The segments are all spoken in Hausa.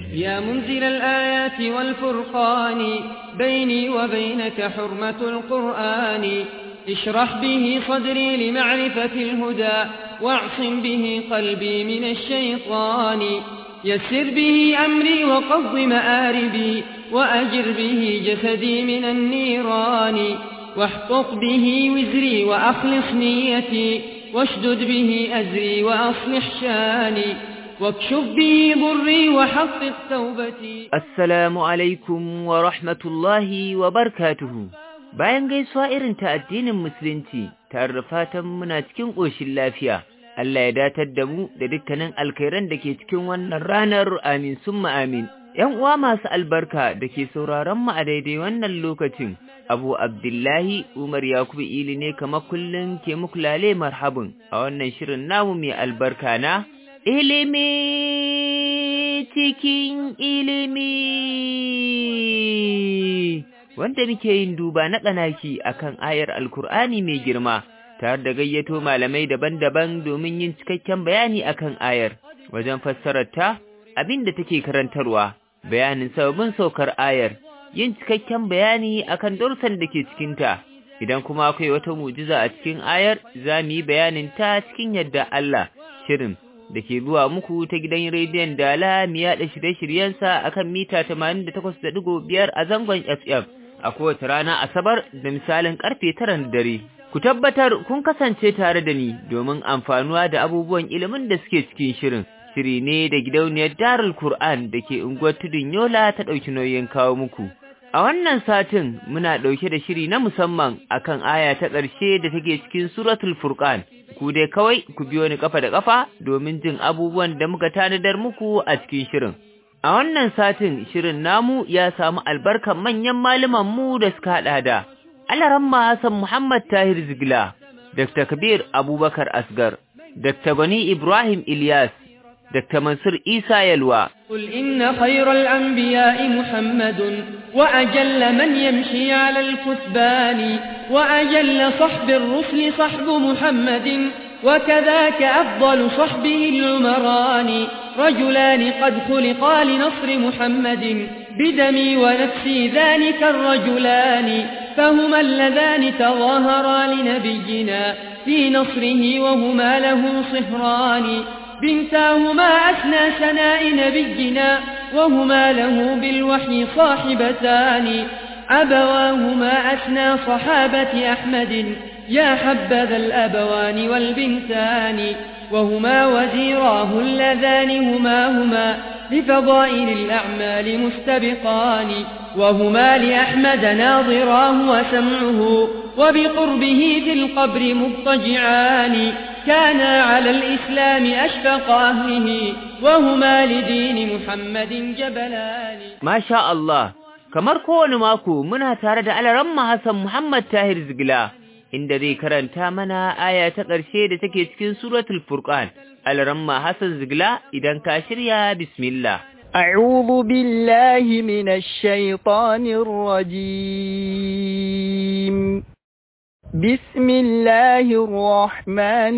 يا منزل الآيات والفرقان بيني وبينك حرمة القرآن اشرح به صدري لمعرفة الهدى واعصم به قلبي من الشيطان يسر به أمري وقض مآربي وأجر به جسدي من النيران واحقق به وزري وأخلص نيتي واشدد به أزري وأصلح شاني واكشف به ضري وحقق توبتي Assalamu alaikum wa rahmatullahi wa barkatuhu. Bayan gaisuwa irin ta addinin Musulunci, tare da fatan muna cikin ƙoshin lafiya, Allah ya datar da mu da dukkanin alkhairan da ke cikin wannan ranar amin summa amin. ‘Yan uwa masu albarka da ke sauraron mu a daidai wannan lokacin, Abu Abdullahi Umar Yakubu Ili ne kamar kullum ke muku lale marhabin a wannan shirin namu mai albarka na ilimi cikin ilimi wanda muke yin duba na tsanaki akan ayar alkur'ani mai girma tare da gayyato malamai daban-daban domin yin cikakken bayani akan ayar wajen fassararta abin da take karantarwa bayanin sababbin saukar ayar yin cikakken bayani akan darussan da ke cikinta idan kuma akwai wata mujiza a cikin ayar za mu yi bayanin ta cikin yadda Allah shirin da ke zuwa muku ta gidan rediyon Dala mu yaɗa shirye-shiryensa a kan mita 88.5 a zangon FM a kowace rana Asabar da misalin karfe tara na dare. Ku tabbatar kun kasance tare da ni domin amfanuwa da abubuwan ilimin da suke cikin shirin. Shiri ne da gidauniyar Darul Kur'an da ke unguwar Tudun Yola ta ɗauki nauyin kawo muku. A wannan satin muna ɗauke da shiri na musamman akan aya ta ƙarshe da take cikin Suratul Furqan. Ku dai kawai ku biyo ni kafa da kafa domin jin abubuwan da muka tanadar muku a cikin shirin. A wannan satin shirin namu ya samu albarkan manyan malaman mu da suka haɗa da Alaramma Hassan Muhammad Tahir Zigila, Dr. Kabir Abubakar Asgar, Dr. Gani Ibrahim Ilyas, Dr. Mansur Isa Yalwa. قل إن خير الأنبياء محمد وأجل من يمشي على الكثبان وأجل صحب الرسل صحب محمد وكذاك أفضل صحبه العمران رجلان قد خلقا لنصر محمد بدمي ونفسي ذلك الرجلان فهما اللذان تظاهرا لنبينا في نصره وهما له صهران بنتاهما أثنى سناء نبينا وهما له بالوحي صاحبتان أبواهما أثنى صحابة أحمد يا حبذا الأبوان والبنتان وهما وزيراه اللذان هما هما لفضائل الأعمال مستبقان وهما لأحمد ناظراه وسمعه وبقربه في القبر مضطجعان كانا على الإسلام أشفق أهله وهما لدين محمد جبلان ما شاء الله kamar kowane mako muna tare da alaramma Hassan Muhammad Tahir Zigila inda zai karanta mana aya ta ƙarshe da take cikin suratul Furqan alaramma Hassan Zigila idan ka shirya bismillah أعوذ بالله من الشيطان الرجيم بسم الله الرحمن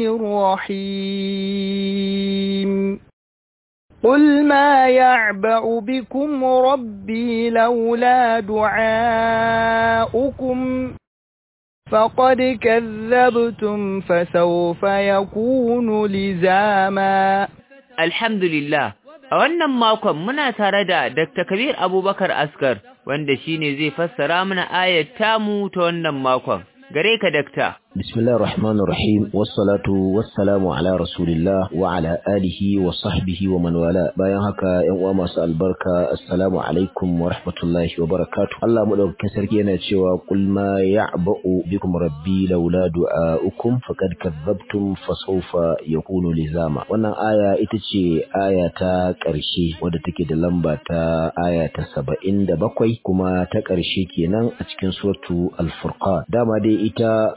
الرحيم قل ما يعبأ بكم ربي لولا دعاؤكم فقد كذبتم فسوف يكون لزاما Alhamdulillah, a wannan makon muna tare da Dr. Kabir Abubakar Askar, wanda shine zai fassara mana ayat tamu ta wannan makon. Gare ka, Dakta. بسم الله الرحمن الرحيم والصلاة والسلام على رسول الله وعلى آله وصحبه ومن والاه bayan haka ƴan uwa masu albarka assalamu alaikum wa rahmatullahi wa barakatuh Allah madaukakin sarki yana cewa qul ma ya'ba'u bikum rabbi laula du'a'ukum faqad kadzabtum fasawfa yakunu lizama wannan aya ita ce aya ta ƙarshe wadda take da lamba ta aya ta 77 kuma ta ƙarshe kenan a cikin suratu al-furqan dama dai ita suratul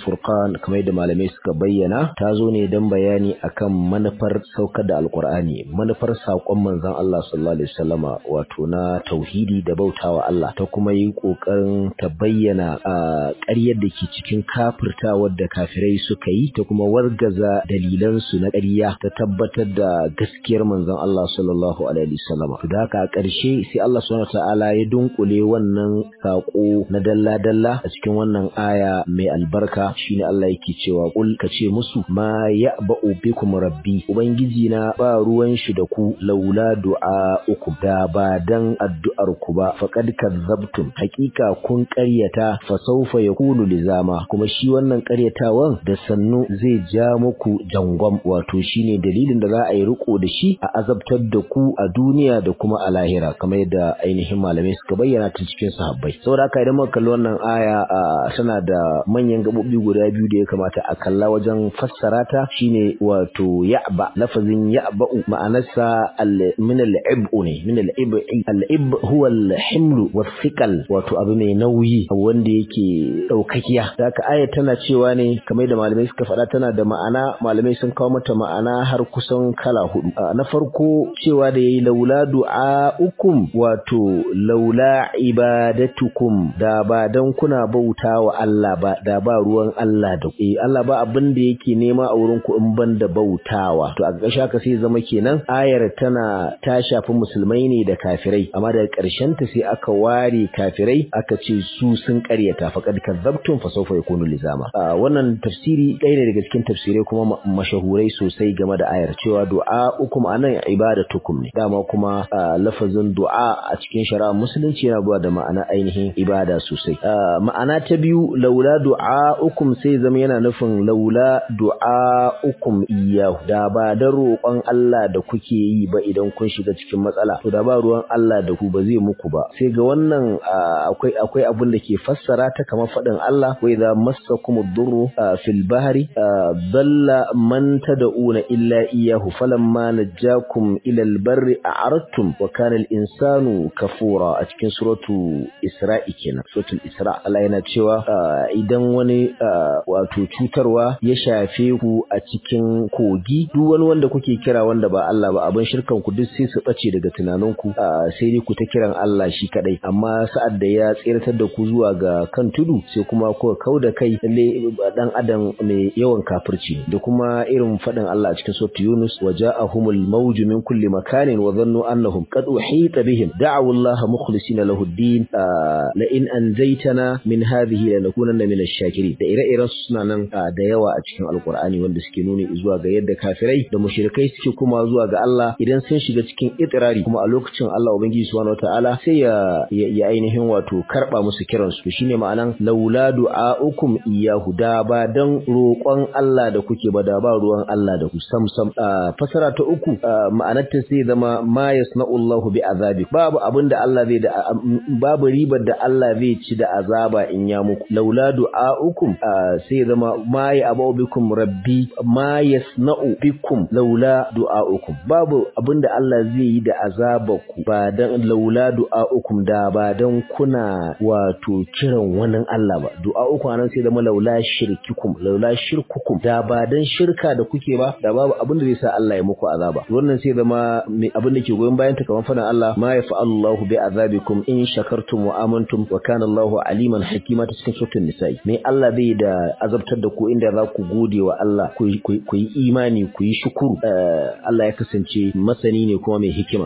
al-furqan kamar yadda malamai suka bayyana ta zo ne don bayani akan manufar saukar da alqur'ani manufar saƙon manzon Allah sallallahu alaihi wasallama wato na tauhidi da bautawa Allah ta kuma yi kokarin ta bayyana ƙaryar da ke cikin kafirtawar da kafirai suka yi ta kuma wargaza dalilan su na ƙarya ta tabbatar da gaskiyar manzon Allah sallallahu alaihi wasallama to da haka a ƙarshe sai Allah subhanahu ta'ala ya dunkule wannan saƙo na dalla-dalla a cikin wannan aya mai albarka shine Allah yake cewa kul ka ce musu ma ya'ba'u bikum rabbi ubangiji na ba ruwan shi da ku laula du'a uku da ba dan addu'ar ku ba faqad kadzabtum hakika kun ƙaryata fa sawfa yakunu lizama kuma shi wannan ƙaryatawan da sannu zai ja muku jangwam wato shine dalilin da za a yi riko da shi a azabtar da ku a duniya da kuma a lahira kamar yadda ainihin malamai suka bayyana tun cikin sahabbai saboda haka idan muka kalli wannan aya tana da manyan gabobi guda biyu da ya kamata a kalla wajen fassara ta shine wato ya'ba lafazin ya'ba'u ma'anarsa min al-ib'u ne min al-ib'i al-ib huwa al-himlu was-thiqal wato abu mai nauyi wanda yake daukakiya haka aya tana cewa ne kamar da malamai suka faɗa tana da ma'ana malamai sun kawo mata ma'ana har kusan kala hudu na farko cewa da yayi laula du'a'ukum wato laula ibadatukum da ba dan kuna bauta wa Allah ba da ba ruwan Allah da ku Allah ba abin da yake nema a wurin ku in ban da bautawa to a ƙarshe haka sai zama kenan ayar tana ta shafi musulmai ne da kafirai amma daga ƙarshen ta sai aka ware kafirai aka ce su sun ƙaryata faqad kadzabtum fa sawfa yakunu lizama wannan tafsiri ɗaya ne daga cikin tafsirai kuma mashahurai sosai game da ayar cewa du'a ukum anan ibadatukum ne dama kuma lafazin du'a a cikin shari'a musulunci yana zuwa da ma'ana ainihin ibada sosai ma'ana ta biyu laula du'a ukum sai zama yana nufin laula du'a ukum iyahu da ba da roƙon Allah da kuke yi ba idan kun shiga cikin matsala to da ba ruwan Allah da ku ba zai muku ba sai ga wannan akwai akwai abin da ke fassara ta kamar faɗin Allah wa idza massakum ad-durru fil bahri dalla man tad'una illa iyyahu falamma najjakum ila al-barri a'radtum wa kana al-insanu kafura a cikin suratu Isra'i kenan suratul Isra Allah yana cewa idan wani wato cutarwa ya shafe ku a cikin kogi duk wani wanda kuke kira wanda ba Allah ba abin shirkan ku duk sai su bace daga tunaninku sai dai ku ta kiran Allah shi kadai amma sa'ad da ya tsiratar da ku zuwa ga kan tudu sai kuma ku kauda kai lalle dan adam mai yawan kafirci da kuma irin fadin Allah a cikin suratul Yunus waja'ahumul mawju min kulli makanin wa dhannu annahum qad uhita bihim da'u Allah mukhlisina lahu ad-din la in anzaytana min hadhihi lanakunanna min ash-shakirin da ire-iren suna nan da yawa a cikin alqur'ani wanda suke nuni zuwa ga yadda kafirai da mushrikai suke kuma zuwa ga Allah idan sun shiga cikin itirari kuma a lokacin Allah ubangiji subhanahu wataala sai ya ya ainihin wato karba musu kiran su shine ma'anan laula du'aukum iyyahu da ba dan roƙon Allah da kuke ba da ba ruwan Allah da ku sam sam fasara ta uku ma'anar ta sai zama ma yasna'u Allahu bi azabi babu abinda Allah zai da babu ribar da Allah zai ci da azaba in ya muku laula du'aukum sai zama ma ya abu bikum rabbi ma yasna'u bikum laula du'aukum babu abinda Allah zai yi da azabaku ba dan laula du'aukum da ba dan kuna wato kiran wani Allah ba du'aukum anan sai zama laula shirkikum laula shirkukum da ba dan shirka da kuke ba da babu abinda zai sa Allah ya muku azaba wannan sai zama abinda ke goyon bayan ta kamar fadan Allah ma yafa'allahu bi azabikum in shakartum wa amantum wa kana Allahu aliman hakima ta cikin suratul nisa'i me Allah zai da azabtar da ku inda za ku gode wa Allah ku yi imani ku yi shukuru Allah ya kasance masani ne kuma mai hikima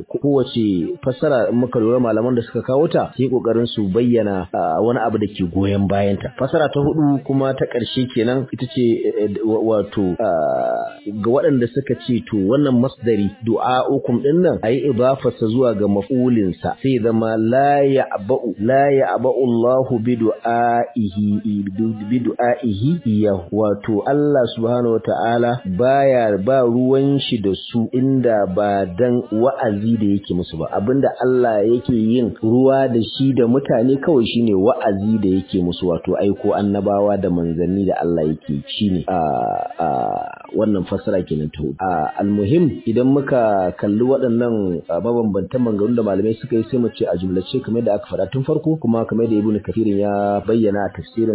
kowace fassara muka lura malaman da suka kawo ta sai kokarin su bayyana wani abu da ke goyon bayan ta fassara ta hudu kuma ta ƙarshe kenan ita ce wato ga waɗanda suka ce to wannan masdari du'a'ukum din nan ayi idafarsa zuwa ga maf'ulin sa sai zama la ya'ba'u la ya'ba'u Allahu bi du'a'ihi bi du'a'ihi iya wato Allah subhanahu wata'ala baya ba ruwan shi da su inda ba dan wa'azi da yake musu ba abinda Allah yake yin ruwa da shi da mutane kawai shine wa'azi da yake musu wato aiko annabawa da manzanni da Allah yake shine a a wannan fasara kenan ta hudu almuhim idan muka kalli waɗannan mabambantan maganganun da malamai suka yi sai mu ce a jumlace kamar da aka faɗa tun farko kuma kamar da ibnu kafirin ya bayyana a tafsirin sa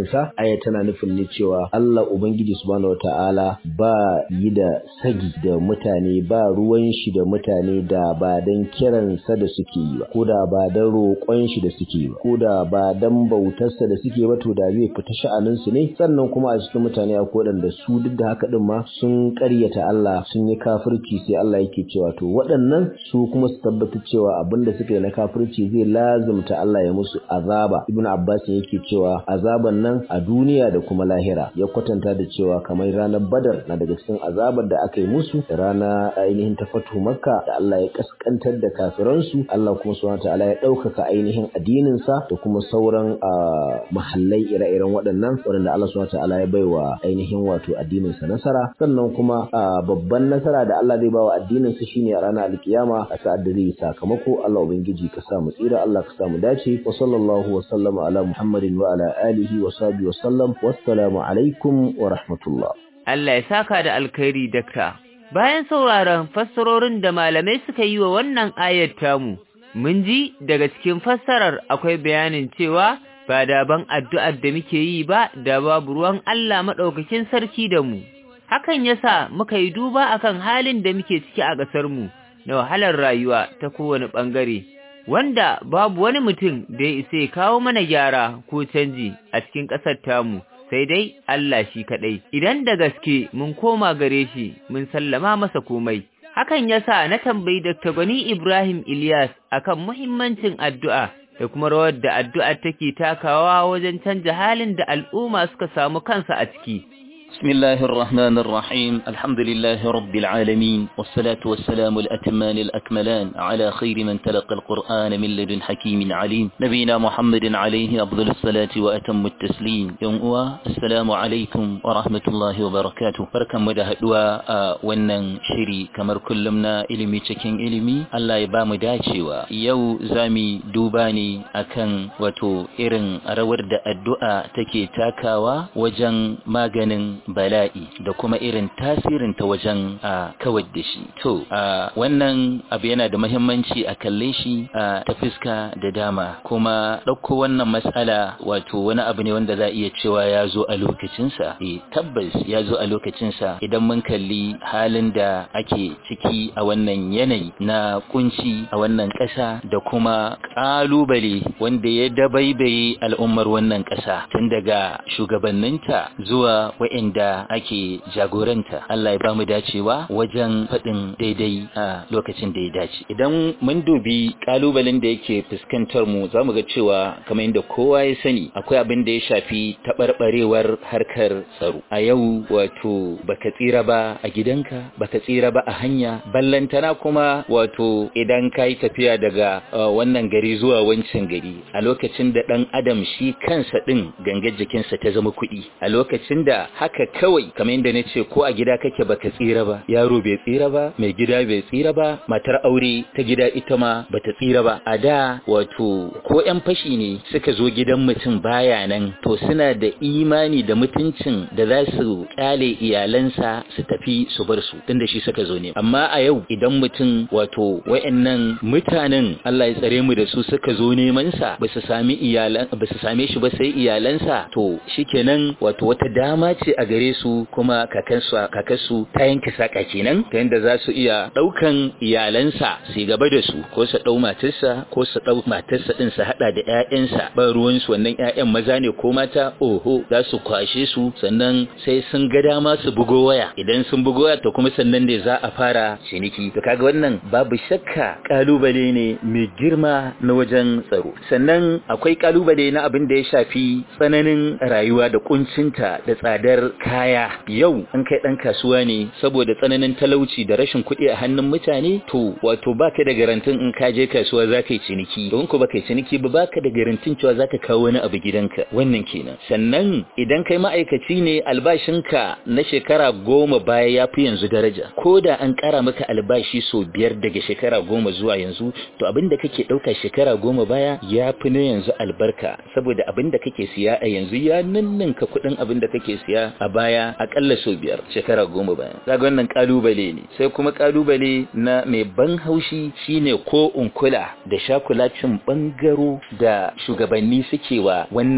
aya tana nufin ne cewa Allah ubangiji subhanahu wataala ba yi da sagi da mutane ba ruwan shi da mutane da ba dan kiransa da suke yi ba ko da ba dan roƙon shi da suke yi ba ko da ba dan bautarsa da suke ba to da zai fita sha'anin su ne sannan kuma a cikin mutane akwai waɗanda su duk da haka din ma sun ƙaryata Allah sun yi kafirci sai Allah yake cewa to waɗannan su kuma su tabbatar cewa abinda suka yi na kafirci zai lazumta Allah ya musu azaba ibnu abbas yake cewa azaban nan a duniya da kuma lahira ya kwatanta da cewa kamar ranar badar na daga cikin azabar da aka yi musu da rana ainihin ta fatu makka da Allah ya kaskantar da kafiransu Allah kuma subhanahu ta'ala ya ɗaukaka ainihin addinin sa da kuma sauran mahallai ire-iren waɗannan waɗanda Allah subhanahu ta'ala ya baiwa ainihin wato addinin sa nasara sannan kuma babban nasara da Allah zai bawa addinin sa shine a ranar alkiyama a sa'ad da zai sakamako Allah ubangiji ka sa mu tsira Allah ka sa mu dace wa sallallahu wa sallama ala muhammadin wa ala alihi wa sahbihi wa sallam wassalamu alaikum wa rahmatullah Allah ya saka da alkhairi dakta bayan sauraron fassarorin da malamai suka yi wa wannan ayar tamu mun ji daga cikin fassarar akwai bayanin cewa ba da ban addu'ar da muke yi ba da babu ruwan Allah madaukakin sarki da mu hakan yasa muka yi duba akan halin da muke ciki a ƙasar mu na wahalar rayuwa ta kowane ɓangare, wanda babu wani mutum da ya isa ya kawo mana gyara ko canji a cikin ƙasar tamu, sai dai Allah shi kaɗai. Idan da gaske mun koma gare shi mun sallama masa komai. Hakan ya sa na tambayi Dr. Gwani Ibrahim Ilyas akan muhimmancin addu'a da kuma rawar da addu'a take takawa wajen canja halin da al'umma suka samu kansa a ciki. بسم الله الرحمن الرحيم الحمد لله رب العالمين والصلاة والسلام الأتمان الأكملان على خير من تلقى القرآن من لدن حكيم عليم نبينا محمد عليه أفضل الصلاة وأتم التسليم يوم السلام عليكم ورحمة الله وبركاته بركة مدهدوا wannan shiri kamar kullum na ilimi cikin ilimi Allah ya ba mu dacewa yau zami duba ne akan wato irin rawar da addu'a take takawa wajen maganin bala'i da kuma irin tasirin ta wajen a kawar da shi to wannan abu yana da muhimmanci a kalle shi ta fuska da dama kuma ɗauko wannan matsala wato wani abu ne wanda za a iya cewa ya zo a lokacinsa eh tabbas ya zo a lokacinsa idan mun kalli halin da ake ciki a wannan yanayi na kunci a wannan ƙasa da kuma ƙalubale wanda ya dabaibaye al'ummar wannan ƙasa tun daga shugabanninta zuwa wa'inda ake jagoranta Allah ya ba mu dacewa wajen faɗin daidai a lokacin da ya dace idan mun dubi ƙalubalen da yake fuskantar mu za mu ga cewa kamar yadda kowa ya sani akwai abin da ya shafi taɓarɓarewar harkar tsaro a yau wato baka tsira ba a gidanka baka tsira ba a hanya ballantana kuma wato idan ka yi tafiya daga wannan gari zuwa wancan gari a lokacin da ɗan adam shi kansa ɗin gangar jikinsa ta zama kuɗi a lokacin da haka kawai kamar yadda na ce ko a gida kake baka tsira ba yaro bai tsira ba mai gida bai tsira ba matar aure ta gida ita ma bata tsira ba a da wato ko yan fashi ne suka zo gidan mutum baya nan to suna da imani da mutuncin da za su kyale iyalansa su tafi su bar su tunda shi suka zo ne amma a yau idan mutum wato wayannan mutanen Allah ya tsare mu da su suka zo neman sa ba su sami iyalan ba su same shi ba sai iyalansa to shikenan wato wata dama ce a gare su kuma kakansu kakansu ta yanke saka kenan ta yanda za su iya daukan iyalansa su gaba da su ko su dau matarsa ko su dau matarsa din su hada da ƴaƴansa ba ruwan su wannan ƴaƴan maza ne ko mata oho za su kwashe su sannan sai sun ga dama su bugo waya idan sun bugo waya to kuma sannan ne za a fara ciniki to kaga wannan babu shakka kalubale ne mai girma na wajen tsaro sannan akwai kalubale na abin da ya shafi tsananin rayuwa da kuncinta da tsadar kaya yau an kai dan kasuwa ne saboda tsananin talauci da rashin kuɗi a hannun mutane to wato baka da garantin in ka je kasuwa zaka yi ciniki don ko baka yi ciniki ba baka da garantin cewa zaka kawo wani abu gidanka wannan kenan sannan idan kai ma'aikaci ne albashinka na shekara goma baya ya fi yanzu daraja ko da an ƙara maka albashi sau biyar daga shekara goma zuwa yanzu to abin da kake ɗauka shekara goma baya ya fi na yanzu albarka saboda abin da kake siya a yanzu ya ninninka kuɗin abin da kake siya a baya aƙalla sau biyar shekara goma baya zaga wannan ƙalubale ne sai kuma ƙalubale na mai ban haushi shine ko unkula da shakulacin ɓangaro da shugabanni suke wa wannan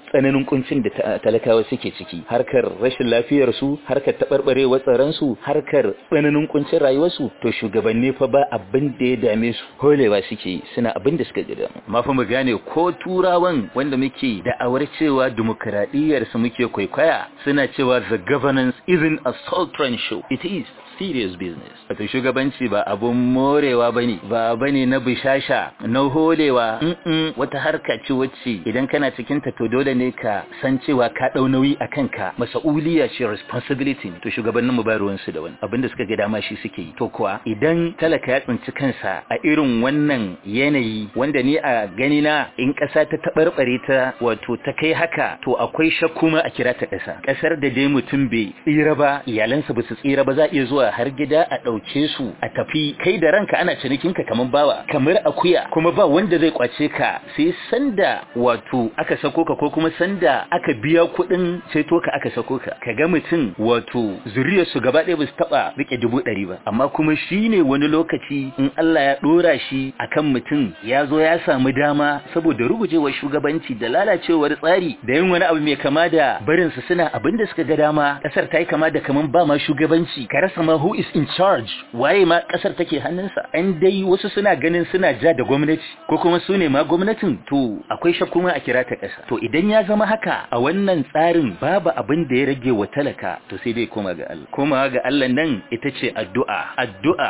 tsananin kuncin da talakawa suke ciki harkar rashin lafiyar su harkar tabarbarewar tsaron su harkar tsananin kuncin rayuwar su to shugabanni fa ba abin da ya dame su holewa suke suna abin da suka gida amma fa mu gane ko turawan wanda muke da'awar cewa demokradiyyar su muke kwaikwaya suna cewa the governance isn't a sultran show it is serious business wato shugabanci ba abun morewa bane ba bane na bishasha na holewa mm wata harka ce wacce idan kana cikin ta to dole ne ka san cewa ka dau nauyi akan ka mas'uliya ce responsibility to shugabannin mu ba ruwan su da wani abinda suka ga dama shi suke yi to kuwa idan talaka ya tsinci kansa a irin wannan yanayi wanda ni a gani na in kasa ta tabarbare ta wato ta kai haka to akwai shakku ma a kira ta kasa kasar da dai mutum bai tsira ba iyalansa ba su tsira ba za iya zuwa har gida a ɗauke su a tafi kai da ranka ana cinikinka kamar bawa kamar akuya kuma ba wanda zai kwace ka sai sanda wato aka sako ka ko kuma sanda aka biya kuɗin ceto ka aka sako ka ka ga mutum wato zuriyar su gaba ɗaya ba su taɓa rike dubu ɗari ba amma kuma shi ne wani lokaci in Allah ya ɗora shi akan mutum ya zo ya samu dama saboda rugujewar shugabanci da lalacewar tsari da yin wani abu mai kama da barinsu suna abin da suka ga dama ƙasar ta yi kama da kaman ba ma shugabanci ka rasa ma who is in charge waye ma kasar take hannunsa an dai wasu suna ganin suna ja da gwamnati ko kuma su ne ma gwamnatin to akwai shakku ma a kira ta kasa to idan ya zama haka a wannan tsarin babu abin da ya rage wa talaka to sai dai koma ga Allah koma ga Allah nan ita ce addu'a addu'a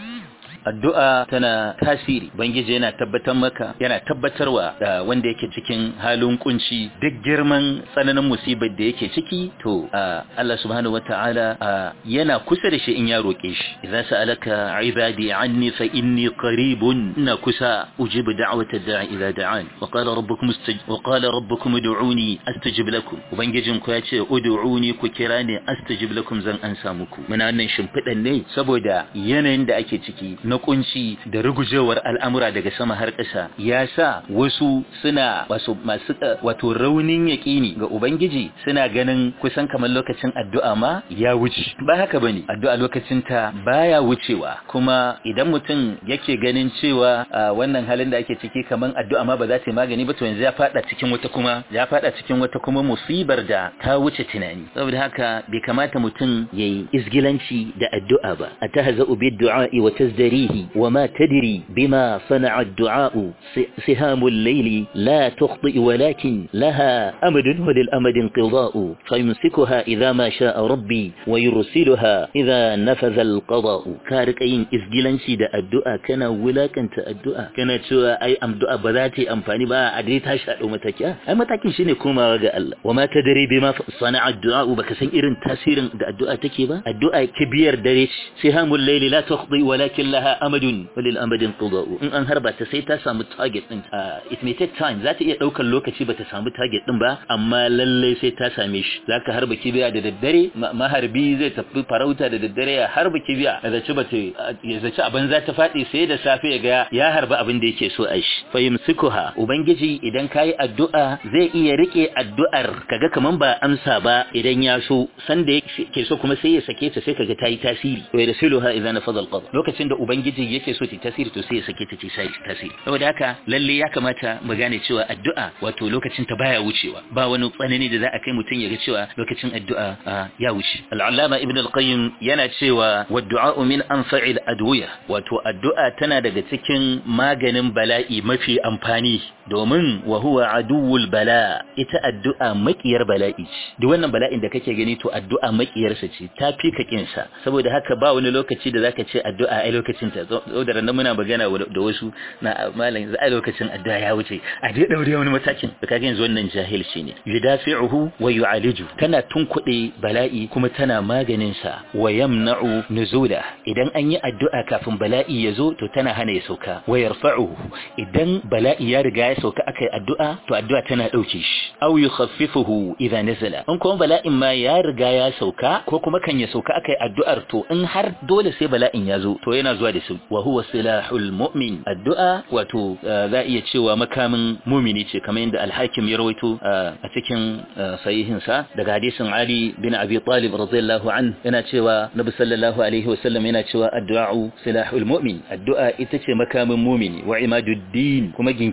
addu'a tana tasiri bangije yana tabbatar maka yana tabbatarwa da wanda yake cikin halin kunci duk girman tsananin musibar da yake ciki to Allah subhanahu wataala yana kusa da shi in ya roke shi idza sa'alaka ibadi anni fa inni qaribun ina kusa ujibu da'wata da'i idza da'an wa qala rabbukum wa qala rabbukum ud'uni astajib lakum ubangijin ku yace ud'uni ku kira ni astajib lakum zan ansa muku muna wannan shimfidan ne saboda yanayin da ake ciki na kunci da rugujewar al'amura daga sama har ƙasa ya sa wasu suna wasu masu wato raunin yaƙini ga ubangiji suna ganin kusan kamar lokacin addu'a ma ya wuce ba haka bane addu'a lokacin ta baya wucewa kuma idan mutum yake ganin cewa wannan halin da ake ciki kamar addu'a ma ba za ta yi magani ba to yanzu ya fada cikin wata kuma ya fada cikin wata kuma musibar da ta wuce tunani saboda haka bai kamata mutum yayi izgilanci da addu'a ba atahza'u bid du'a'i wa tazdari فيه وما تدري بما صنع الدعاء سهام الليل لا تخطئ ولكن لها أمد وللأمد انقضاء فيمسكها إذا ما شاء ربي ويرسلها إذا نفذ القضاء كارك أين إزجلن شيد الدعاء كان ولا كانت الدعاء كانت سوى أي أم دعاء بذاتي أمفاني با أدريت هشاء ومتكا أي متاكين شيني كوما رجاء الله وما تدري بما صنع الدعاء بكسن إرن تاسير الدعاء تكيبا الدعاء كبير دريش سهام الليل لا تخطئ ولكن لها amadun walil amadin quda'u in an harba ta sai ta samu target din it may take time za ta iya daukar lokaci ba ta samu target din ba amma lalle sai ta same shi zaka harba kibiya da daddare maharbi zai tafi farauta da daddare ya harba kibiya da zaci ba ta ya zaci abin za ta fadi sai da safe ya ga ya harba abin da yake so a shi fa yumsikuha ubangiji idan kai addu'a zai iya rike addu'ar kaga kaman ba amsa ba idan ya so san da yake so kuma sai ya sake ta sai kaga tayi tasiri wa yarsiluha idan nafadha alqadar lokacin da ubangiji yake so ta tasiri to sai ya sake ta sai tasiri saboda haka lalle ya kamata mu gane cewa addu'a wato lokacin ta baya wucewa ba wani tsanani da za a kai mutum ya ga cewa lokacin addu'a ya wuce al-allama ibn al-qayyim yana cewa waddu'a min anfa'il adwiya wato addu'a tana daga cikin maganin bala'i mafi amfani domin wa huwa aduwwul bala ita addu'a makiyar bala'i duk wannan bala'in da kake gani to addu'a makiyarsa ce ta fi ka kinsa saboda haka ba wani lokaci da zaka ce addu'a ai lokacin ta zo da ran muna magana da wasu na malam za a lokacin addu'a ya wuce a dai daure wani matakin da kage yanzu wannan jahilci ne yudafi'uhu wa yu'aliju tana tunkuɗe bala'i kuma tana maganin sa wa yamna'u nuzula idan an yi addu'a kafin bala'i ya zo to tana hana ya sauka wa yarfa'uhu idan bala'i ya riga ya sauka akai addu'a to addu'a tana dauke shi aw yukhaffifuhu idza nazala in kuma bala'in ma ya riga ya sauka ko kuma kan ya sauka akai addu'ar to in har dole sai bala'in ya zo to yana zuwa da su wa huwa silahul mu'min addu'a wato za iya cewa makamin mumini ce kamar yadda al-hakim ya rawaito a cikin sahihin sa daga hadisin Ali bin Abi Talib radiyallahu an yana cewa Nabi sallallahu alaihi wa sallam yana cewa addu'a silahul mu'min addu'a ita ce makamin mumini wa imaduddin kuma ginshikin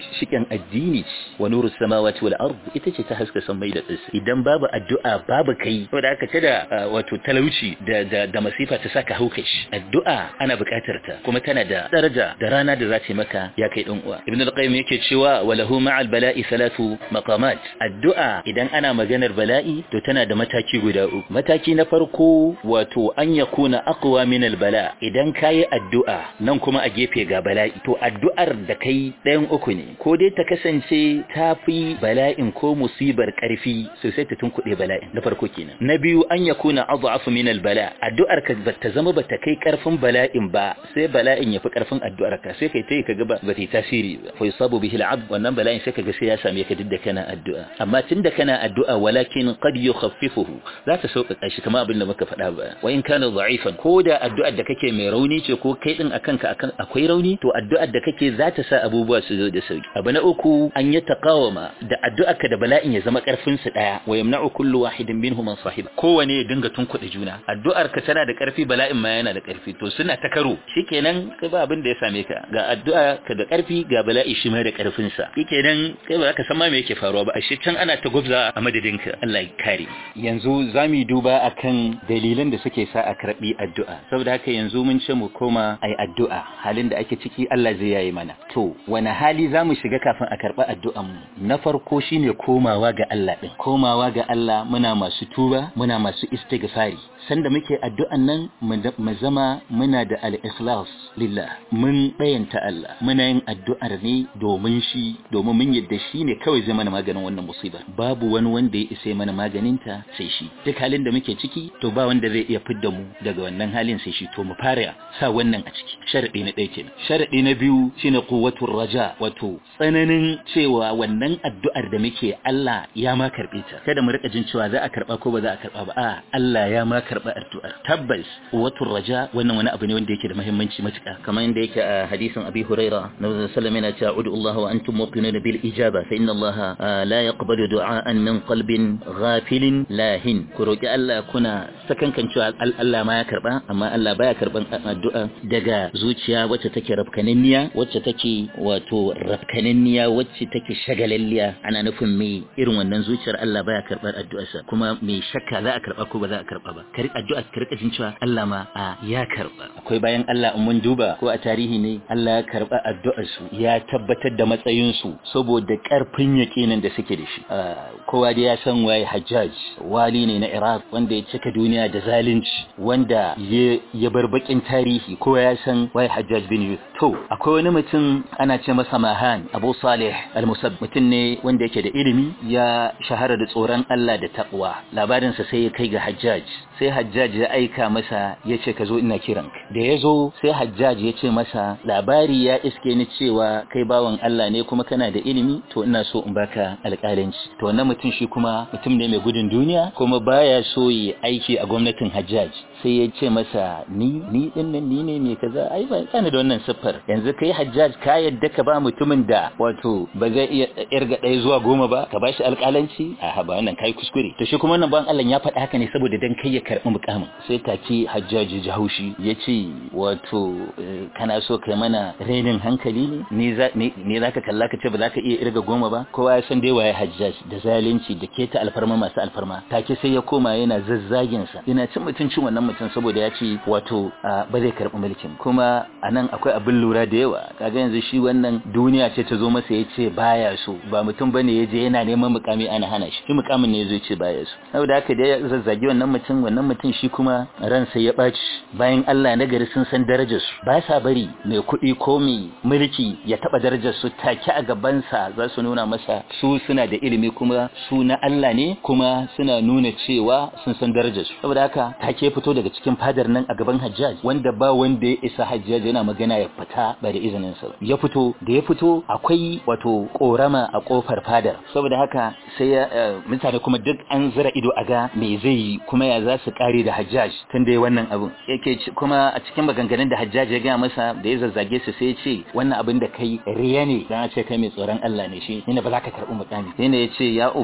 addini wa nuru samawati wal ard ita ce ta haska sammai da ƙasa idan babu addu'a babu kai saboda aka ce da wato talauci da da, da masifa ta saka haukashi addu'a ana buƙatar ta kuma tana da daraja da rana da za ta maka ya kai dan uwa ibn al-qayyim yake cewa walahu ma'al bala'i salatu maqamat addu'a idan ana maganar bala'i to tana da mataki guda uku mataki na farko wato an yakuna aqwa min al-bala idan kayi addu'a nan kuma a gefe ga bala'i to addu'ar da kai ɗayan uku ne ko dai ta kasance ta fi bala'in ko musibar ƙarfi sosai ta tunkuɗe bala'in na farko kenan na biyu an yakuna adhafu min al-bala addu'ar ka ta zama bata kai ƙarfin bala'in ba sai bala'in ya fi ƙarfin addu'ar ka sai kai tayi kaga ba ta yi tasiri ba fa yusabu bihi al-abd wannan bala'in sai kaga sai ya same ka duk da kana addu'a amma tunda kana addu'a walakin qad yukhaffifuhu za ta sauƙaƙa shi kamar abin da muka faɗa ba wa in kana da'ifan ko da addu'ar da kake mai rauni ce ko kai din akan ka akan akwai rauni to addu'ar da kake za ta sa abubuwa su zo da sauki abu na uku an yi taqawama da addu'ar ka da bala'in ya zama karfin su daya wa yamna'u kullu wahidin minhum an sahiba kowane ya dinga tunkuɗe juna addu'ar ka tana da karfi bala'in ma yana da karfi to suna ta karo shikenan kai ba abin da ya same ka ga addu'a ka da karfi ga bala'i shi ma da karfin sa shikenan kai ba ka san ma me yake faruwa ba ashe can ana ta gubza a madadin ka Allah ya kare yanzu zamu duba akan dalilan da suke sa a karbi addu'a saboda haka yanzu mun ce mu koma ai addu'a halin da ake ciki Allah zai yayi mana to wani hali zamu shiga kafin a karba addu'an mu na farko shine komawa ga Allah din komawa ga Allah muna masu tuba muna masu istighfari sanda muke addu'an nan mu zama muna da al-ikhlas lillah mun bayanta Allah muna yin addu'ar ne domin shi domin mun yadda shi ne kawai zai mana maganin wannan musibar babu wani wanda ya isa mana maganinta sai shi duk halin da muke ciki to ba wanda zai iya fidda mu daga wannan halin sai shi to mu fara sa wannan a ciki sharadi na ɗaya kenan sharadi na biyu shine quwwatur raja wato tsananin cewa wannan addu'ar da muke Allah ya ma karbe ta kada mu rika jin cewa za a karba ko ba za a karba ba a Allah ya ma karba addu'ar tabbas quwwatur raja wannan wani abu ne wanda yake da muhimmanci matuƙa kamar yadda yake a hadisin Abi Huraira Nabi sallallahu alaihi wasallam yana cewa ud'u Allah wa antum muqinun bil ijaba fa inna Allah la yaqbalu du'aan min qalbin ghafilin lahin ku roki Allah kuna sakankan cewa Allah ma ya karba amma Allah baya karban addu'a daga zuciya wacce take rafkananniya wacce take wato rafkananniya wacce take shagalalliya ana nufin me irin wannan zuciyar Allah baya karbar addu'arsa kuma me shakka za a karba ko ba za a karba ba kar addu'a ka rika jin cewa Allah ma a ya karba akwai bayan Allah in mun duba ko a tarihi ne Allah ya karba addu'ar su ya tabbatar da matsayin su saboda karfin yakinin da suke da shi kowa da ya san waye Hajjaj wali ne na Iraq wanda ya cika duniya da zalunci wanda ya bar bakin tarihi kowa ya san waye Hajjaj bin Yusuf to akwai wani mutum ana ce masa Mahan Abu Salih al-Musab mutum ne wanda yake da ilimi ya shahara da tsoron Allah da taqwa labarin sa sai ya kai ga Hajjaj sai Hajjaj ya aika masa ya ce ka zo ina kiranka da ya zo sai Hajjaj ya ce masa labari ya iske ni cewa kai bawan Allah ne kuma kana da ilimi to ina so in baka alƙalanci to wannan mutum shi kuma mutum ne mai gudun duniya kuma baya so yi aiki a gwamnatin Hajjaj sai ya ce masa ni ni din nan ni ne mai kaza ai ba kana da wannan siffar yanzu kai Hajjaj ka yadda ka ba mutumin da wato ba zai iya irga ɗaya zuwa goma ba ka bashi alƙalanci a ba wannan kai kuskure to shi kuma wannan ban Allah ya faɗa haka ne saboda dan kai ya karɓi mukamin sai take Hajjaj ji haushi ya ce wato kana so kai mana renin hankali ne ni za ne zaka kalla ka ce ba za ka iya irga goma ba kowa ya san dai waye Hajjaj da zalunci da keta alfarma masu alfarma take sai ya koma yana zazzagin sa yana cin mutuncin wannan mutum saboda ya ce wato ba zai karɓi mulkin kuma anan akwai abin lura da yawa kaga yanzu shi wannan duniya ce ta zo masa ya ce baya so ba mutum bane ya je yana neman mukami ana hana shi shi mukamin ne ya zo ce baya so saboda haka da ya zazzagi wannan mutum wannan mutum shi kuma ransa ya ɓaci bayan Allah na gari sun san darajar su ba sa bari mai kuɗi ko mai mulki ya taɓa darajar su take a gabansa za su nuna masa su suna da ilimi kuma su na Allah ne kuma suna nuna cewa sun san darajar su saboda haka take fito daga cikin fadar nan a gaban Hajjaj wanda ba wanda ya isa Hajjaj yana magana ya fita ba da izinin sa ya fito da ya fito akwai wato korama a kofar fadar saboda haka sai mutane kuma duk an zira ido a ga me zai yi kuma ya za su kare da Hajjaj tun da wannan abun yake kuma a cikin maganganun da Hajjaj ya gaya masa da ya zazzage su sai ya ce wannan abin da kai riya ne dan ce kai mai tsoron Allah ne shi ne ba za ka karɓi mukami sai ne ya ce ya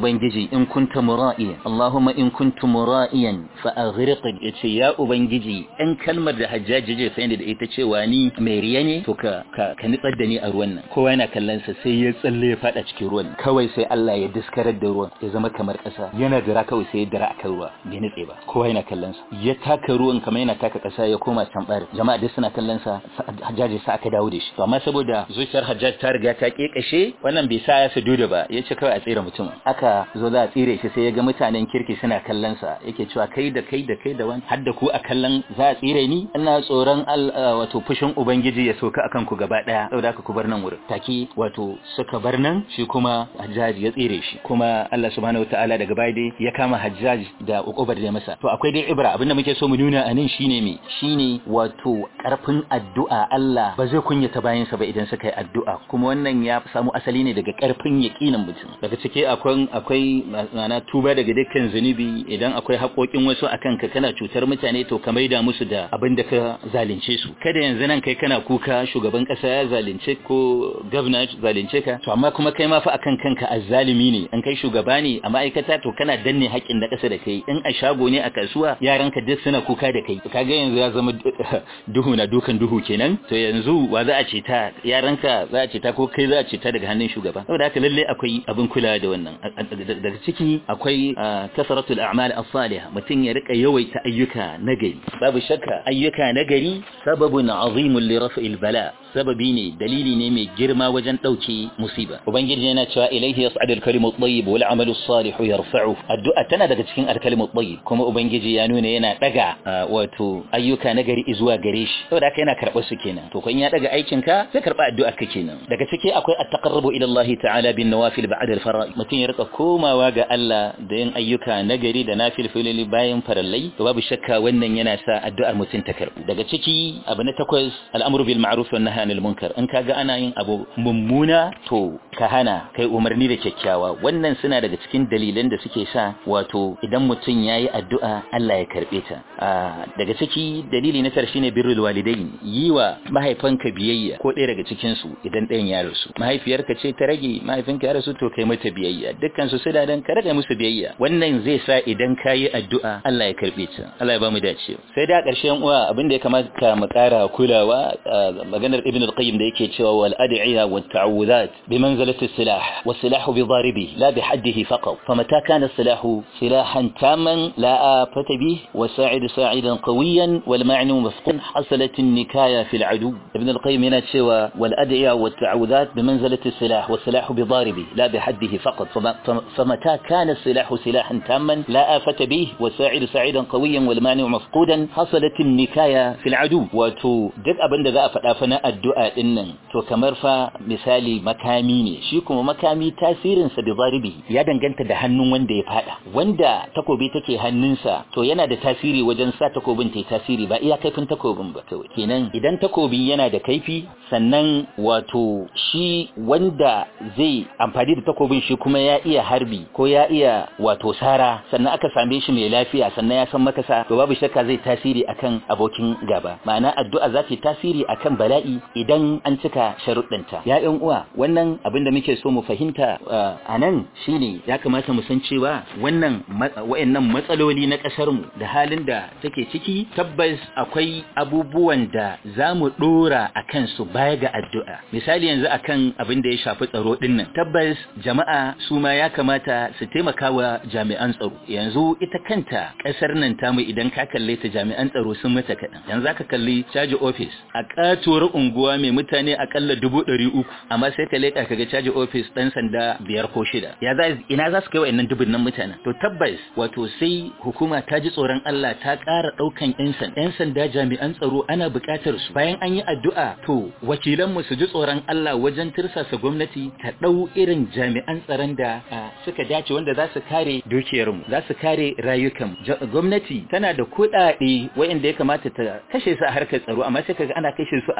ubangiji in kunta mura'iyan Allahumma in kuntu mura'iyan fa aghriqni yace ya ubangiji in kalmar da hajjaji je fa da ita cewa ni mai riya ne to ka ka, ka nitsar da ni a ruwan nan kowa yana kallon sa sai ya tsalle ya fada cikin ruwan kawai sai Allah ya diskarar da ruwan ya zama kamar ƙasa yana dira kawai sai ya dira akan ruwa bai nitse ba kowa yana kallon sa ya taka ruwan kamar yana taka ƙasa ya koma can bar jama'a duk suna kallon sa hajjaji sa aka dawo da shi to amma saboda zuciyar hajjaj ta riga ta kekashe wannan bai sa ya su da ba ya ce kawai a tsira mutum aka zo za a tsire shi sai ya ga mutanen kirki suna kallon sa yake cewa kai da kai da kai da wani har da ku a kallon za a tsire ni ina tsoron wato fushin ubangiji ya soka akan ku gaba daya saboda haka ku bar nan wurin take wato suka bar nan shi kuma hajjaj ya tsire shi kuma Allah subhanahu wataala daga baya dai ya kama hajjaj da ukubar da masa to akwai dai ibra abinda muke so mu nuna a nan shine me shine wato karfin addu'a Allah ba zai kunyata bayansa ba idan suka yi addu'a kuma wannan ya samu asali ne daga karfin yaƙinin mutum daga ciki akwai akwai ma'ana tuba daga dukkan zunubi idan akwai haƙoƙin wasu akan ka kana cutar mutane to ka maida musu da abin da ka zalunce su kada yanzu nan kai kana kuka shugaban ƙasa ya zalunce ko gwamna zalunce ka to amma kuma kai ma fa akan kanka azzalimi ne an kai shugaba ne a ma'aikata to kana danne haƙƙin da ƙasa da kai in a shago ne a kasuwa yaranka duk suna kuka da kai kaga yanzu ya zama duhu na dukan duhu kenan to yanzu wa za a ce ta yaranka za a ce ta ko kai za a ce ta daga hannun shugaba saboda haka lalle akwai abin kula da wannan daga ciki akwai kasaratul a'mal as-salihah mutum ya rika yawaita ayyuka nagari babu shakka ayyuka nagari sababun azimun li raf'il bala sababi ne dalili ne mai girma wajen dauke musiba ubangiji yana cewa ilaihi yas'adu al-kalimu at-tayyib wal 'amalu as-salihu yarfa'u addu'a tana daga cikin al-kalimu at-tayyib kuma ubangiji ya nuna yana daga wato ayyuka nagari zuwa gare shi saboda haka yana karɓar su kenan to kun ya daga aikin ka sai karɓa addu'ar ka kenan daga ciki akwai at-taqarrubu ila Allah ta'ala bin nawafil ba'da al-fara'id mutum ya rika komawa ga Allah da yin ayyuka nagari da nafil filili bayan farallai to babu shakka wannan yana sa addu'ar mutum ta karɓu daga ciki abu na takwas al'amru bil ma'ruf wan nahyi anil munkar in kaga ana yin abu mummuna to ka hana kai umarni da kyakkyawa wannan suna daga cikin dalilan da suke sa wato idan mutum yayi addu'a Allah ya karbe ta daga ciki dalili na tar shine birrul walidain yi wa mahaifanka biyayya ko ɗaya daga cikin su idan ɗayan ya rasu mahaifiyarka ce ta rage mahaifinka ya rasu to kai mata biyayya dukkan su suna dan ka rage musu biyayya wannan zai sa idan kayi addu'a Allah ya karbe ta Allah ya ba mu dace sai da ƙarshen uwa abin da ya kamata mu ƙara kulawa maganar ibn al-qayyim da yake cewa wal ad'iya wat ta'awudat bi manzilati as-silah was silahu bi daribi la bi haddihi faqat famata kana as-silahu silahan taman la afata bih wa sa'id sa'idan qawiyan wal ma'nu mafqun hasalat an-nikaya fi al-adu ibn al-qayyim yana cewa wal ad'iya wat ta'awudat bi manzilati as-silah was silahu bi daribi la bi haddihi faqat famata kana as-silahu silahan taman la afata bih wa sa'id sa'idan qawiyan wal ma'nu mafqudan hasalat an-nikaya fi al-adu wato duk abin da za a faɗa fa na addu'a din nan to kamar fa misali makami ne shi kuma makami tasirin sa bi zaribi ya danganta da hannun wanda ya fada wanda takobi take hannunsa to yana da tasiri wajen sa takobin ta tasiri ba iya kaifin takobin ba kawai kenan idan takobi yana da kaifi sannan wato shi wanda zai amfani da takobin shi kuma ya iya harbi ko ya iya wato sara sannan aka same shi mai lafiya sannan ya san makasa to babu shakka zai tasiri akan abokin gaba ma'ana addu'a za ta tasiri akan bala'i idan an cika sharuɗanta ya ƴan uwa wannan abin da muke so mu fahimta a nan shine ya kamata mu san cewa wannan wayannan matsaloli na ƙasar mu da halin da take ciki tabbas akwai abubuwan da za mu ɗora a kansu baya ga addu'a misali yanzu akan abin da ya shafi tsaro ɗin nan tabbas jama'a su ma ya kamata su taimaka wa jami'an tsaro yanzu ita kanta ƙasar nan tamu idan ka kalle ta jami'an tsaro sun mata kaɗan yanzu aka kalli caji office a katuwar unguwa mai mutane akalla dubu ɗari uku amma sai ka leƙa kaga caji ofis ɗan sanda biyar ko shida ya za ina za su kai wa'annan dubun nan mutanen to tabbas wato sai hukuma ta ji tsoron Allah ta ƙara ɗaukan ƴan sanda ƴan sanda jami'an tsaro ana buƙatar su bayan an yi addu'a to wakilan mu su ji tsoron Allah wajen tirsasa gwamnati ta ɗau irin jami'an tsaron da suka dace wanda za su kare dukiyar mu za su kare rayukan gwamnati tana da kuɗaɗe wa'anda ya kamata ta kashe su a harkar tsaro amma sai kaga ana kashe su a harkoki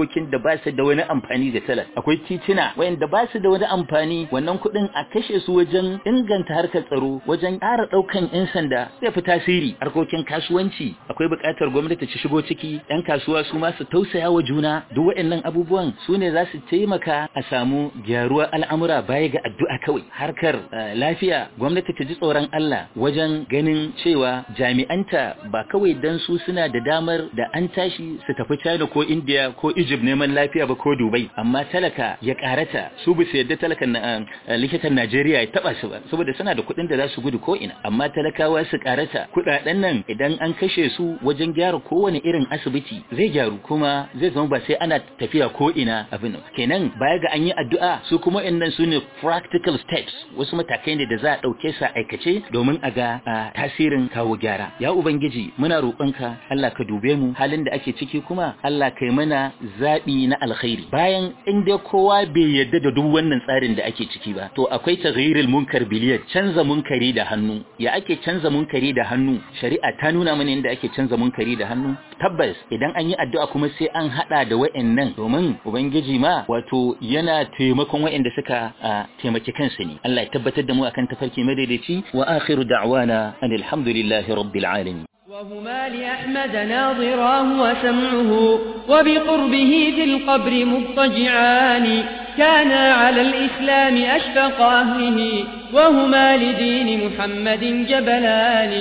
harkokin da ba su da wani amfani ga talaka akwai titina wayanda ba su da wani amfani wannan kuɗin a kashe su wajen inganta harkar tsaro wajen ƙara ɗaukan 'yan sanda zai fi tasiri harkokin kasuwanci akwai buƙatar gwamnati ta shigo ciki 'yan kasuwa su ma su tausaya wa juna duk waɗannan abubuwan su ne za su taimaka a samu gyaruwar al'amura baya ga addu'a kawai harkar lafiya gwamnati ta ji tsoron Allah wajen ganin cewa jami'anta ba kawai dan su suna da damar da an tashi su tafi China ko India ko Egypt neman lafiya ba ko Dubai amma talaka ya karata su bisa yadda talakan likitan Najeriya ya taba su ba saboda suna da kuɗin da za su gudu ko ina amma talakawa su karata kuɗaɗen nan idan an kashe su wajen gyara kowane irin asibiti zai gyaru kuma zai zama ba sai ana tafiya ko ina abin kenan baya ga an yi addu'a su kuma innan su ne practical steps wasu matakai ne da za a ɗauke su aikace domin a ga tasirin kawo gyara ya ubangiji muna roƙonka Allah ka dube mu halin da ake ciki kuma Allah kai mana zaɓi na alkhairi bayan in dai kowa bai yarda da duk wannan tsarin da ake ciki ba to akwai taghyirul munkar biliyar canza munkari da hannu ya ake canza munkari da hannu shari'a ta nuna mana yadda ake canza munkari da hannu tabbas idan an yi addu'a kuma sai an hada da wa'annan domin ubangiji ma wato yana taimakon wa'anda suka taimaki kansu ne Allah ya tabbatar da mu akan tafarki madaidaici wa akhiru da'wana alhamdulillahi rabbil alamin وهما لأحمد ناظراه وسمعه وبقربه في القبر مضطجعان كانا على الإسلام أشفق أهله وهما لدين محمد جبلان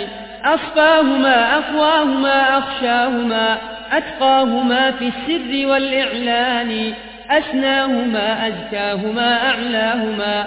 أصفاهما أقواهما أخشاهما أتقاهما في السر والإعلان أسناهما أزكاهما أعلاهما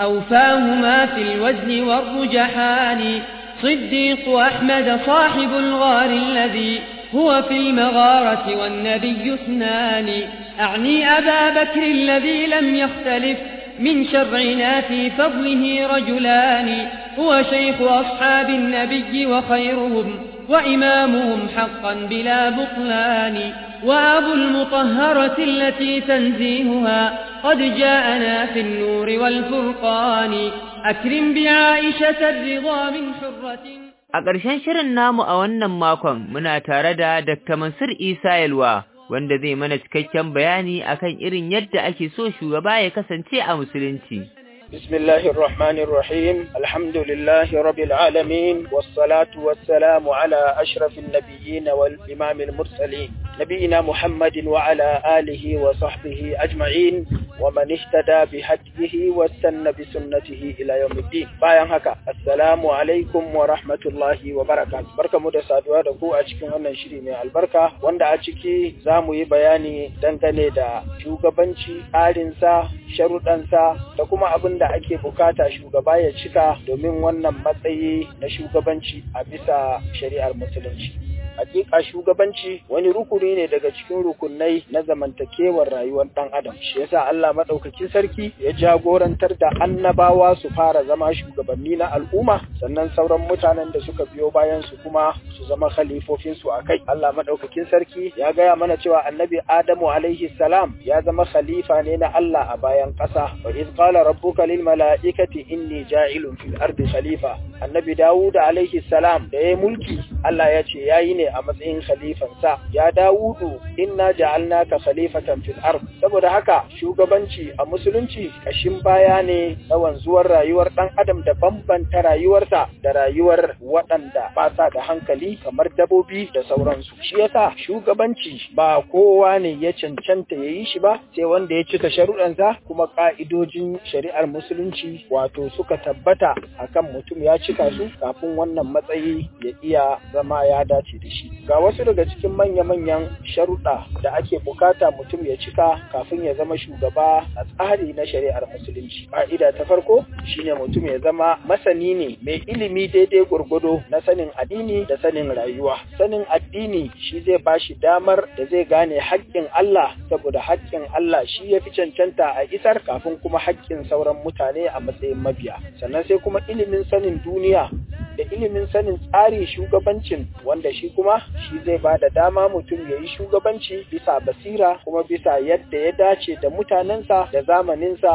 أوفاهما في الوزن والرجحان صديق أحمد صاحب الغار الذي هو في المغارة والنبي اثنان أعني أبا بكر الذي لم يختلف من شرعنا في فضله رجلان هو شيخ أصحاب النبي وخيرهم وإمامهم حقا بلا بطلان وأبو المطهرة التي تنزيهها قد جاءنا في النور والفرقان أكرم بعائشة الرضا من حرة A ƙarshen shirin namu a wannan makon muna tare da Dr. Mansur Isa Yalwa wanda zai mana cikakken bayani akan irin yadda ake so shugaba ya kasance a musulunci. بسم الله الرحمن الرحيم الحمد لله رب العالمين والصلاة والسلام على أشرف النبيين والإمام المرسلين نبينا محمد وعلى آله وصحبه أجمعين ومن اهتدى بهديه واستنى بسنته إلى يوم الدين bayan haka assalamu alaikum wa rahmatullahi wa barakatuh barkamu da saduwa da ku a cikin wannan shiri mai albarka wanda a ciki za mu yi bayani dangane da shugabanci tsarinsa sharuɗansa da kuma abin da ake bukata shugaba ya cika domin wannan matsayi na shugabanci a bisa shari'ar musulunci hakika shugabanci wani rukuni ne daga cikin rukunai na zamantakewar rayuwar dan adam shi yasa Allah madaukakin sarki ya jagorantar da annabawa su fara zama shugabanni na al'umma sannan sauran mutanen da suka biyo bayan su kuma su zama khalifofin su akai Allah madaukakin sarki ya gaya mana cewa annabi Adamu alaihi salam ya zama khalifa ne na Allah a bayan ƙasa wa iz qala rabbuka lil mala'ikati inni ja'ilun fil ardi khalifa annabi Dawud alaihi salam da ya mulki Allah ya ce yayi ne a matsayin khalifansa ya Dawudu inna ja'alnaka khalifatan fil ard saboda haka shugabanci a musulunci kashin baya ne na wanzuwar rayuwar dan adam da bambanta rayuwarsa da rayuwar waɗanda ba sa da hankali kamar dabobi da sauransu shi yasa shugabanci ba kowa ne ya cancanta yayi shi ba sai wanda ya cika sharuɗansa kuma ka'idojin shari'ar musulunci wato suka tabbata akan mutum ya cika su kafin wannan matsayi ya iya zama ya dace da shi ga wasu daga cikin manya-manyan sharuɗa da ake bukata mutum ya cika kafin ya zama shugaba a tsari na shari'ar musulunci ƙa'ida ta farko shine mutum ya zama masani ne mai ilimi daidai gwargwado na sanin addini da sanin rayuwa sanin addini shi zai bashi damar da zai gane haƙƙin Allah saboda haƙƙin Allah shi ya fi cancanta a isar kafin kuma haƙƙin sauran mutane a matsayin mabiya sannan sai kuma ilimin sanin duniya da ilimin sanin tsarin shugabancin wanda shi kuma shi zai ba da dama mutum ya yi shugabanci bisa basira kuma bisa yadda ya dace da mutanensa da zamaninsa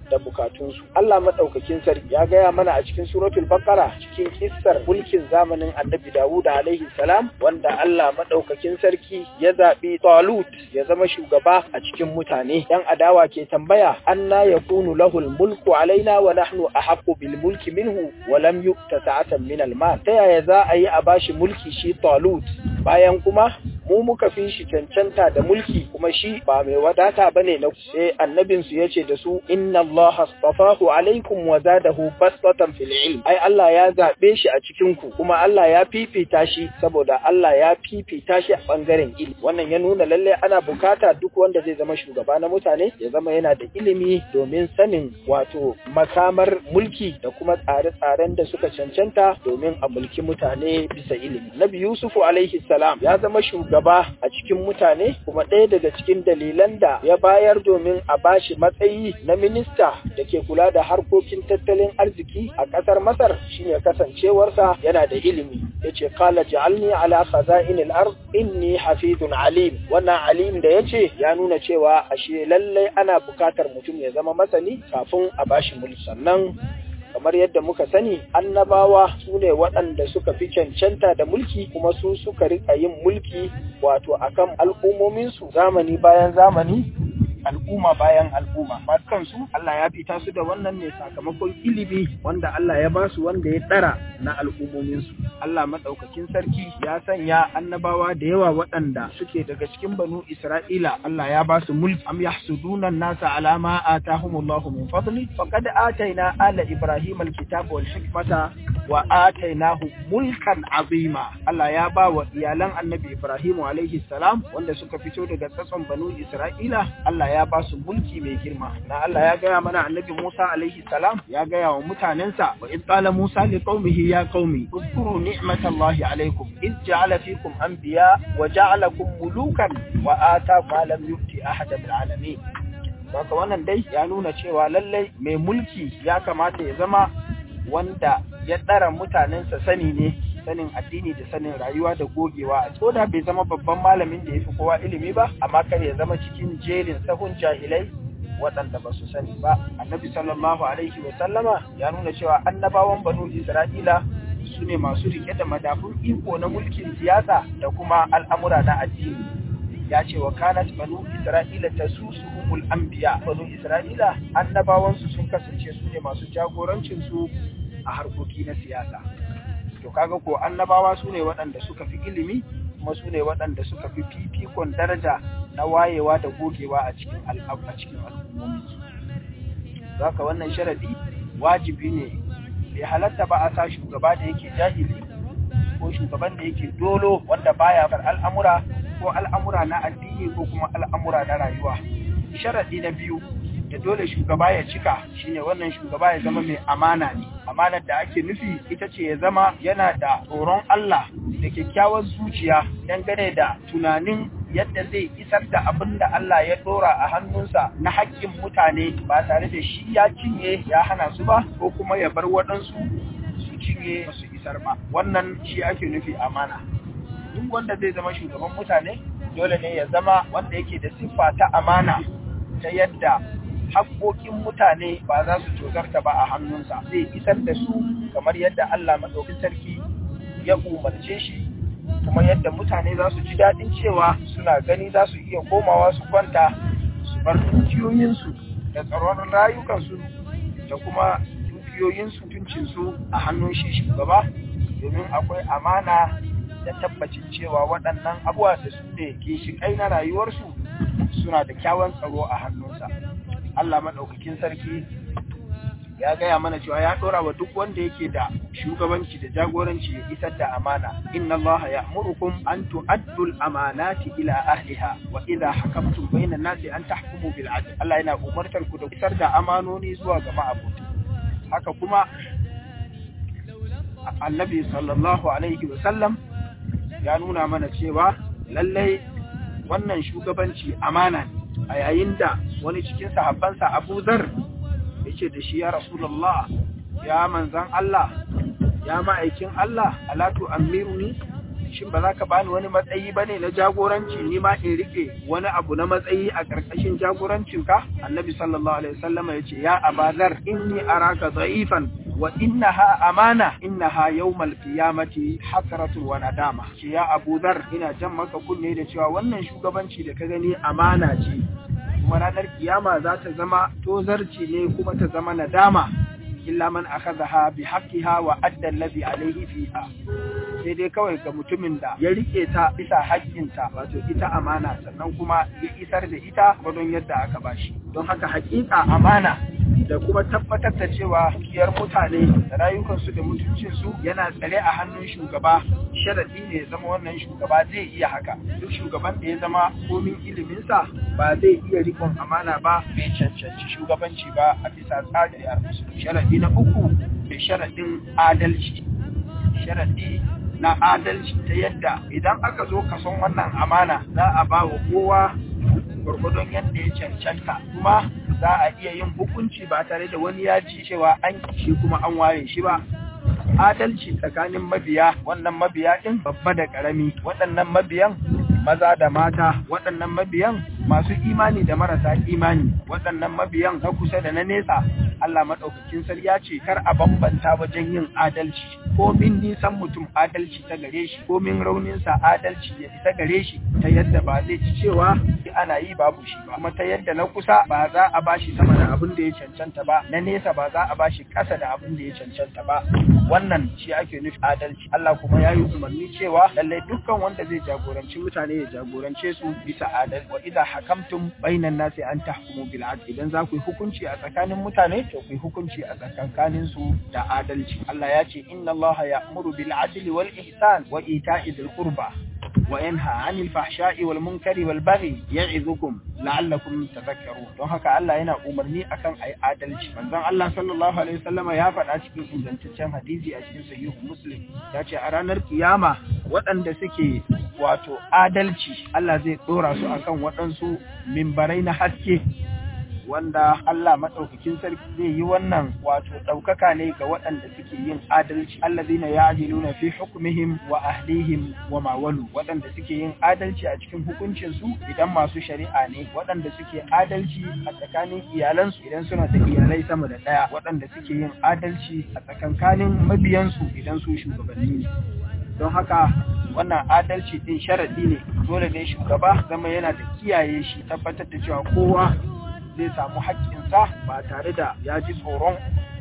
da bukatunsu Allah madaukakin sarki ya gaya mana a cikin suratul baqara cikin kissar mulkin zamanin annabi Dawud alaihi salam wanda Allah madaukakin sarki ya zabi Talut ya zama shugaba a cikin mutane dan adawa ke tambaya anna yakunu lahul mulku alaina wa nahnu ahaqqu bil mulki minhu wa lam yu'ta sa'atan min al mal ta yaya za a yi a bashi mulki shi Talut bayan kuma mu muka fi shi cancanta da mulki kuma shi ba mai wadata bane na sai annabin su yace da su inna Allah astafahu alaikum wa zadahu bastatan fil ilm ai Allah ya zabe shi a cikin ku kuma Allah ya fifita shi saboda Allah ya fifita shi a bangaren ilimi wannan ya nuna lalle ana bukata duk wanda zai zama shugaba na mutane ya zama yana da ilimi domin sanin wato makamar mulki da kuma tsare-tsaren da suka cancanta domin a mulki mutane bisa ilimi Nabi Yusufu alaihi salam ya zama shugaba gaba a cikin mutane kuma ɗaya daga cikin dalilan da ya bayar domin a bashi matsayi na minista da ke kula da harkokin tattalin arziki a ƙasar Masar shine kasancewarsa yana da ilimi yace qala ja'alni ala khaza'inil ard inni hafizun alim wannan alim da yace ya nuna cewa ashe lallai ana bukatar mutum ya zama masani kafin a bashi mulki sannan kamar yadda muka sani annabawa su ne waɗanda suka fi cancanta da mulki kuma su suka rika yin mulki wato akan al'ummominsu zamani bayan zamani al'umma bayan al'umma kansu Allah ya fita su da wannan ne sakamakon ilimi wanda Allah ya ba su wanda ya ɗara na al'ummominsu Allah maɗaukakin sarki ya sanya annabawa da yawa waɗanda suke daga cikin banu Isra'ila Allah ya ba su mulki am yahsuduna nasa ala ma atahumullahu min fadli faqad ataina ala ibrahim alkitaba wal hikmata wa atainahu mulkan azima Allah ya ba wa iyalan annabi Ibrahim alaihi salam wanda suka fito daga tsatson banu Isra'ila Allah ya ba su mulki mai girma na Allah ya gaya mana annabi Musa alaihi salam ya gaya wa mutanensa wa id qala Musa li qaumihi ya qaumi uzkuru ni'matallahi alaikum id ja'ala fikum anbiya wa ja'alakum mulukan wa ata ma lam yu'ti ahada bil alamin Saka wannan dai ya nuna cewa lallai mai mulki ya kamata ya zama wanda ya ɗara mutanensa sani ne sanin addini da sanin rayuwa da gogewa a ko da bai zama babban malamin da ya fi kowa ilimi ba amma kar ya zama cikin jerin sahun jahilai waɗanda ba su sani ba annabi sallallahu alaihi wa sallama ya nuna cewa annabawan banu isra'ila su ne masu rike da madafun iko na mulkin siyasa da kuma al'amura na addini ya ce wa kanat banu isra'ila tasusuhumul anbiya banu isra'ila annabawansu sun kasance su ne masu jagorancin su a harkoki na siyasa to kaga ko annabawa su ne waɗanda suka fi ilimi kuma su ne waɗanda suka fi fifikon daraja na wayewa da gogewa a cikin a cikin al'ummomi zaka wannan sharadi wajibi ne bai halatta ba a sa shugaba da yake jahili ko shugaban da yake dolo wanda baya far al'amura ko al'amura na addini ko kuma al'amura na rayuwa sharadi na biyu da dole shugaba ya cika shine wannan shugaba ya zama mai amana ne amanar da ake nufi ita ce ya zama yana da tsoron Allah da kyakkyawar zuciya dangane da tunanin yadda zai isar da abin da Allah ya dora a hannunsa na haƙƙin mutane ba tare da shi ya cinye ya hana su ba ko kuma ya bar waɗansu su cinye su isar ba wannan shi ake nufi amana duk wanda zai zama shugaban mutane dole ne ya zama wanda yake da siffa ta amana ta yadda haƙoƙin mutane ba za su tozarta ba a hannunsa zai isar da su kamar yadda Allah maɗaukin sarki ya umarce shi kuma yadda mutane za su ji daɗin cewa suna gani za su iya komawa su kwanta su bar dukiyoyinsu da tsaron rayukansu da kuma dukiyoyinsu tuncinsu a hannun shi shugaba domin akwai amana da tabbacin cewa waɗannan abubuwa da su ne ke shiƙai na rayuwarsu suna da kyawun tsaro a hannunsa Allah maɗaukakin sarki ya gaya mana cewa ya ɗora wa duk wanda yake da shugabanci da jagoranci ya isar da amana inna Allah ya'murukum an tu'addu al-amanati ila ahliha wa idha hakamtum bayna an-nasi an tahkumu bil adl Allah yana umartar ku da isar da amanoni zuwa ga ma'abuta haka kuma Annabi sallallahu alaihi wa sallam ya nuna mana cewa lallai wannan shugabanci amana ne a yayin da wani cikin sahabbansa Abu Zar yace da shi ya Rasulullah ya manzan Allah ya ma'aikin Allah alatu amiruni shin ba za ka bani wani matsayi bane na jagoranci ni ma in rike wani abu na matsayi a karkashin jagorancin ka annabi sallallahu alaihi wasallam ya ce ya abazar inni araka da'ifan wa innaha amana innaha yawmal qiyamati hasratun wa nadama ce ya Abu Dhar ina jan maka kunne da cewa wannan shugabanci da ka gani amana ce kuma ranar kiyama za ta zama tozarci ne kuma ta zama nadama illa man akhadha bi haqqiha wa adda alladhi alayhi fiha sai dai kawai ga mutumin da ya rike ta bisa haƙƙinta wato ita amana sannan kuma ya isar da ita gwadon yadda aka bashi don haka haƙiƙa amana da kuma tabbatar da cewa dukiyar mutane da rayukansu da mutuncinsu yana tsare a hannun shugaba sharaɗi ne ya zama wannan shugaba zai iya haka duk shugaban da ya zama komin iliminsa ba zai iya rikon amana ba bai cancanci shugabanci ba a bisa tsarin musulmi sharaɗi na uku da sharaɗin adalci sharaɗi na adalci ta yadda idan aka zo kason wannan amana za a ba wa kowa gwargwadon yadda ya cancanta kuma za a iya yin hukunci ba tare da wani ya ji cewa an shi kuma an ware shi ba adalci tsakanin mabiya wannan mabiya ɗin babba da ƙarami waɗannan mabiyan maza da mata waɗannan mabiyan masu imani da marasa imani waɗannan mabiyan na kusa da na nesa Allah maɗaukakin sarki ya ce kar a bambanta wajen yin adalci ko min nisan mutum adalci ta gare shi ko min rauninsa adalci ya ta gare shi ta yadda ba zai ci cewa ana yi babu shi ba kuma ta yadda na kusa ba za a bashi sama da abin da ya cancanta ba na nesa ba za a bashi ƙasa da abin da ya cancanta ba wannan shi ake nufi adalci Allah kuma ya yi umarni cewa lallai dukkan wanda zai jagoranci mutane ya jagorance su bisa adal wa idza hakamtum bainan nasi an tahkumu bil adl idan za ku yi hukunci a tsakanin mutane to ku yi hukunci a tsakankanin su da adalci Allah ya ce inna Allah ya'muru bil adli wal ihsan wa ita'i dhil qurba wa yanha 'anil fahsha'i wal munkari wal baghi ya'izukum la'allakum tadhakkarun don haka Allah yana umarni akan ayi adalci manzon Allah sallallahu alaihi wasallama ya faɗa cikin ingantaccen hadisi a cikin sahihu muslim ya ce a ranar kiyama waɗanda suke wato adalci Allah zai ɗora su akan waɗansu mimbarai na haske wanda Allah maɗaukakin sarki zai yi wannan wato ɗaukaka ne ga waɗanda suke yin adalci allazina ya'diluna fi hukmihim wa ahlihim wa mawalu waɗanda suke yin adalci a cikin hukuncin su idan masu shari'a ne waɗanda suke adalci a tsakanin iyalansu idan suna da iyalai sama da ɗaya waɗanda suke yin adalci a tsakankanin mabiyansu idan su shugabanni ne don haka wannan adalci din sharadi ne dole ne shugaba zama yana da kiyaye shi tabbatar da cewa kowa zai samu haƙƙinsa ba tare da ya ji tsoron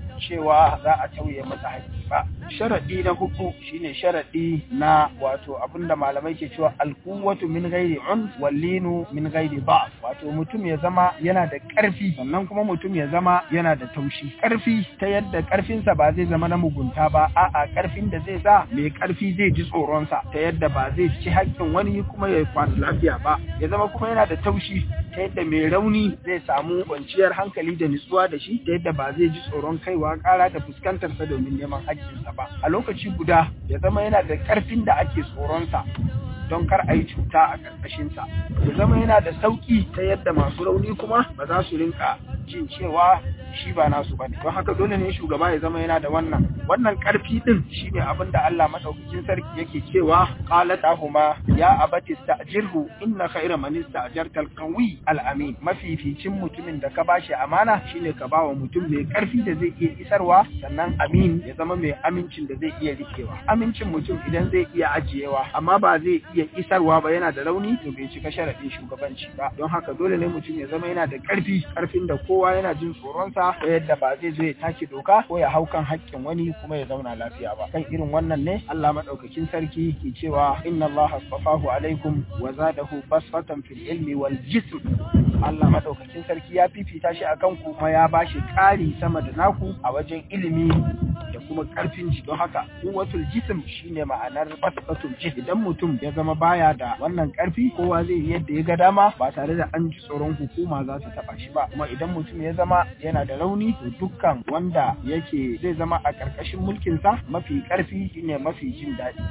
cewa za a tauye masa haƙƙi ba. Sharaɗi na hudu shine sharaɗi na wato abinda malamai ke cewa alkuwatu min gairi un wallinu min gairi ba wato mutum ya zama yana da ƙarfi sannan kuma mutum ya zama yana da taushi ƙarfi ta yadda ƙarfinsa ba zai zama na mugunta ba a'a ƙarfin da zai sa mai ƙarfi zai ji tsoronsa ta yadda ba zai ci haƙƙin wani kuma ya kwana lafiya ba ya zama kuma yana da taushi ta yadda mai rauni zai samu kwanciyar hankali da nutsuwa da shi ta yadda ba zai ji tsoron kaiwa kara da fuskantarsa domin neman haƙƙinsa ba a lokaci guda ya zama yana da ƙarfin da ake tsoronsa don kar a yi cuta a ƙarƙashinsa ya zama yana da sauƙi ta yadda masu rauni kuma ba za su rinka jin cewa shi ba nasu bane don haka dole ne shugaba ya zama yana da wannan wannan karfi din shine abin da Allah madaukakin sarki yake cewa qalatahuma ya abati sta'jirhu inna khayra man ista'jarta al-qawi al-amin mafificin mutumin da ka bashi amana shine ka bawa mutum mai karfi da zai iya isarwa sannan amin ya zama mai amincin da zai iya rikewa amincin mutum idan zai iya ajiyewa amma ba zai iya isarwa ba yana da rauni to bai cika sharadin shugabanci ba don haka dole ne mutum ya zama yana da karfi karfin da kowa yana jin tsoronsa ta yadda ba zai zo ya take doka ko ya hau kan haƙƙin wani kuma ya zauna lafiya ba kan irin wannan ne Allah madaukakin sarki ke cewa inna Allah astafahu alaikum wa zadahu basfatan fil ilmi wal jism Allah madaukakin sarki ya fifita shi akan ku kuma ya bashi ƙari sama da naku a wajen ilimi da kuma ƙarfin ji don haka kuwatul jism shine ma'anar basfatul jism idan mutum ya zama baya da wannan ƙarfi kowa zai yi yadda ya ga dama ba tare da an ji tsoron hukuma za su taba shi ba kuma idan mutum ya zama yana da rauni to dukkan wanda yake zai zama a ƙarƙashin mulkinsa mafi ƙarfi shine mafi jin daɗi to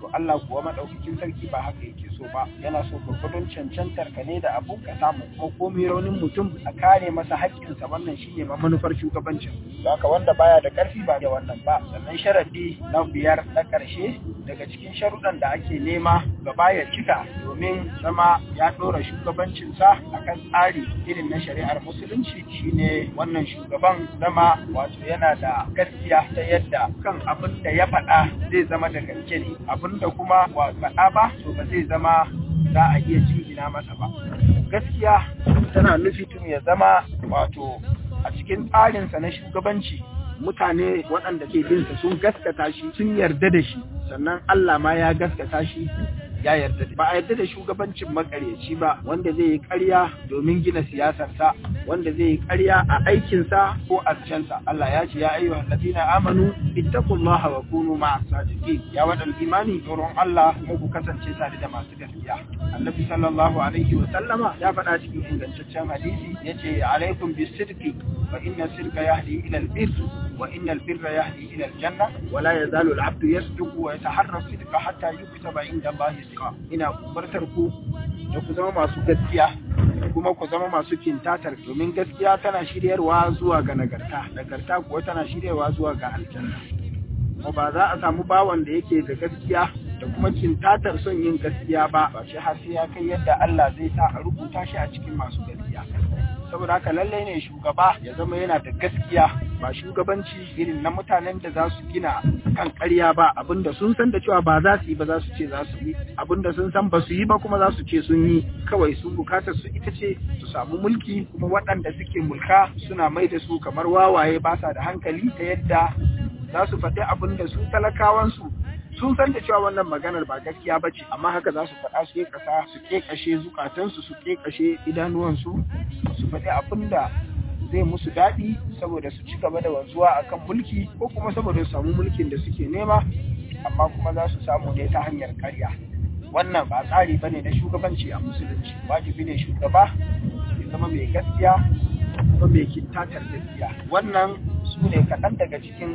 Allah kuwa madaukakin sarki ba haka yake so ba yana so gurgudun cancantar ka ne da abu ka samu kuma komai raunin mutum a kare masa haƙƙinsa wannan shine ma manufar shugabancin haka wanda baya da ƙarfi ba da wannan ba sannan sharadi na biyar na ƙarshe daga cikin sharuɗan da ake nema gaba ya cika domin zama ya ɗora shugabancinsa akan tsari irin na shari'ar musulunci shine wannan shugaban zama wato yana da gaskiya ta yadda kan abin da ya faɗa zai zama da gaske ne abin da kuma ba faɗa ba to ba zai zama za a iya jingina masa ba gaskiya tana nufi tun ya zama wato a cikin tsarinsa na shugabanci mutane waɗanda ke binsa sun gaskata shi sun yarda da shi sannan Allah ma ya gaskata shi ya yarda da ba a yarda da shugabancin makaryaci ba wanda zai yi ƙarya domin gina siyasarsa wanda zai yi ƙarya a aikinsa ko a sa Allah ya ce ya ayyuhal ladina amanu ittaqullaha wa kunu ma'as sadiqin ya wadan imani tsoron Allah kuma ku kasance tare da masu gaskiya annabi sallallahu alaihi wa sallama ya faɗa cikin ingantaccen hadisi yace alaikum bisidqi fa inna sirqa yahdi ila albir wa inna albirra yahdi ila aljanna wa la yazalu al'abdu yasduqu wa yataharra sidqa hatta yuktaba inda Allah sidqa ina umartar ku da ku zama masu gaskiya kuma ku zama masu kintatar domin gaskiya tana shiryarwa zuwa ga nagarta nagarta kuwa tana shiryarwa zuwa ga aljanna kuma ba za a samu bawan da yake da gaskiya da kuma kintatar son yin gaskiya ba ba shi har sai ya kai yadda Allah zai sa a rubuta shi a cikin masu gaskiya saboda haka lallai ne shugaba ya zama yana da gaskiya ba shugabanci irin na mutanen da za su gina kan ƙarya ba abinda sun san da cewa ba za su yi ba za su ce za su yi abinda sun san ba su yi ba kuma za su ce sun yi kawai su bukatar su ita ce su samu mulki kuma waɗanda suke mulka suna mai da su kamar wawaye ba sa da hankali ta yadda za su faɗi abin da su talakawansu sun san da cewa wannan maganar ba gaskiya ba ce amma haka za su faɗa su kasa su kashe zukatansu su kashe idanuwansu su faɗi abin da zai musu daɗi saboda su ci gaba da wanzuwa akan mulki ko kuma saboda su samu mulkin da suke nema amma kuma za su samu ne ta hanyar karya wannan ba tsari bane na shugabanci a musulunci wajibi ne shugaba ya zama mai gaskiya kuma mai kintatar gaskiya wannan su ne kaɗan daga cikin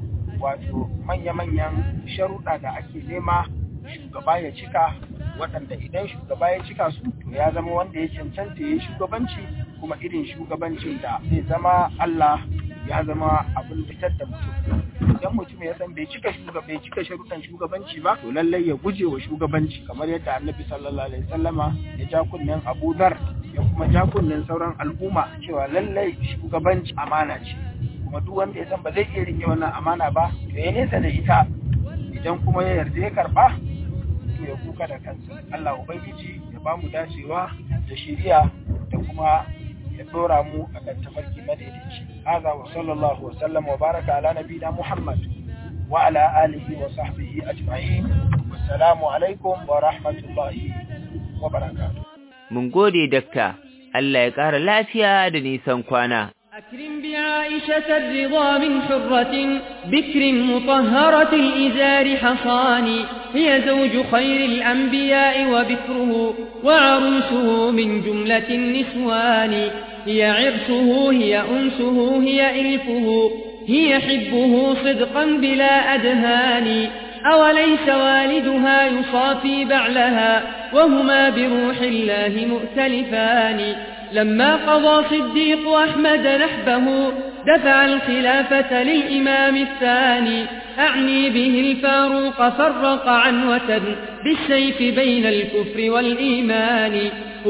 wato manya-manyan sharuɗa da ake nema shugaba ya cika waɗanda idan shugaba ya cika su to ya zama wanda ya cancanta ya yi shugabanci kuma irin shugabancin da zai zama Allah ya zama abin fitar da mutum idan mutum ya san bai cika shugaba bai cika sharuɗan shugabanci ba to lallai ya guje wa shugabanci kamar yadda annabi sallallahu alaihi wasallama ya ja kunnen Abu Dhar ya kuma ja kunnen sauran al'umma cewa lallai shugabanci amana ce kuma duk wanda ya san ba zai iya rike wannan amana ba to ya nesa da ita idan kuma ya yarda ya karba to ya kuka da kansa Allah ubangiji ya ba mu dacewa da shiriya da kuma ya dora mu akan tafarki madaidaici hadha wa sallallahu wa sallam wa baraka ala nabiyina muhammad wa ala alihi wa sahbihi ajma'in wassalamu alaikum wa rahmatullahi wa barakatuh mun gode dakta Allah ya ƙara lafiya da nisan kwana أكرم بعائشة الرضا من حرة بكر مطهرة الإزار حصان هي زوج خير الأنبياء وبكره وعروسه من جملة النسوان هي عرسه هي أنسه هي إلفه هي حبه صدقا بلا أدهان أوليس والدها يصافي بعلها وهما بروح الله مؤتلفان لما قضى صديق أحمد نحبه دفع الخلافة للإمام الثاني أعني به الفاروق فرق عنوة بالسيف بين الكفر والإيمان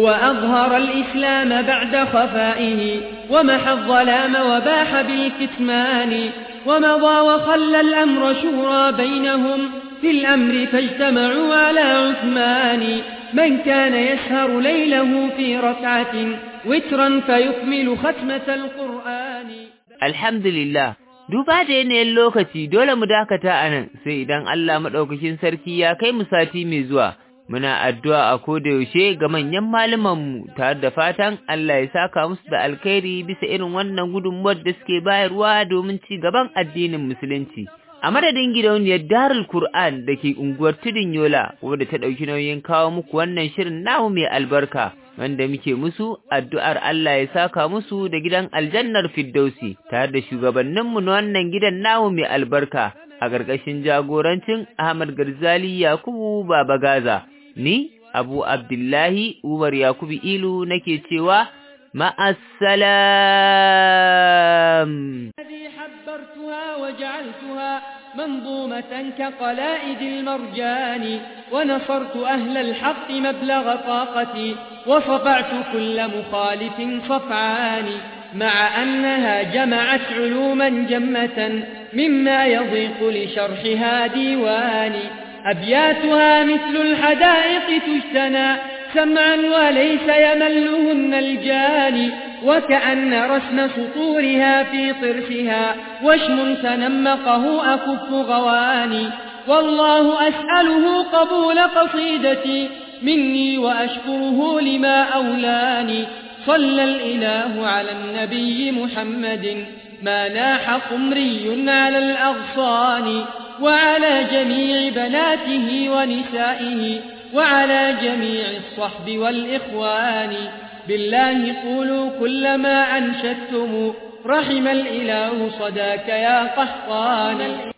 وأظهر الإسلام بعد خفائه ومحى الظلام وباح بالكتمان ومضى وخلى الأمر شورى بينهم في الأمر فاجتمعوا على عثمان من كان يسهر ليله في ركعة وترا فيكمل ختمة القرآن الحمد لله duba da yanayin lokaci dole mu dakata a nan sai idan Allah maɗaukakin sarki ya kai mu sati mai zuwa muna addu'a a koda yaushe ga manyan malamanmu tare da fatan Allah ya saka musu da alkhairi bisa irin wannan gudunmuwar da suke bayarwa domin ci gaban addinin musulunci a madadin gidauniyar Darul Qur'an da ke unguwar Tudun Yola wadda ta ɗauki nauyin kawo muku wannan shirin namu mai albarka wanda muke musu addu'ar Allah ya saka musu da gidan aljannar Firdausi tare da shugabanninmu na wannan gidan namu mai albarka a ƙarƙashin jagorancin Ahmad Garzali Yakubu Baba Gaza. Ni, Abu Abdullahi Umar Yakubu Ilu nake cewa ma'assalam. حبرتها وجعلتها منظومة كقلائد المرجان ونصرت أهل الحق مبلغ طاقتي وصفعت كل مخالف صفعان مع أنها جمعت علوما جمة مما يضيق لشرحها ديواني أبياتها مثل الحدائق تجتنى سمعا وليس يملهن الجاني وكأن رسم سطورها في طرفها وشم تنمقه أكف غواني والله أسأله قبول قصيدتي مني وأشكره لما أولاني صلى الإله على النبي محمد ما ناح قمري على الأغصان وعلى جميع بناته ونسائه وعلى جميع الصحب والإخوان بالله قولوا كل ما أنشدتم رحم الإله صداك يا قحطان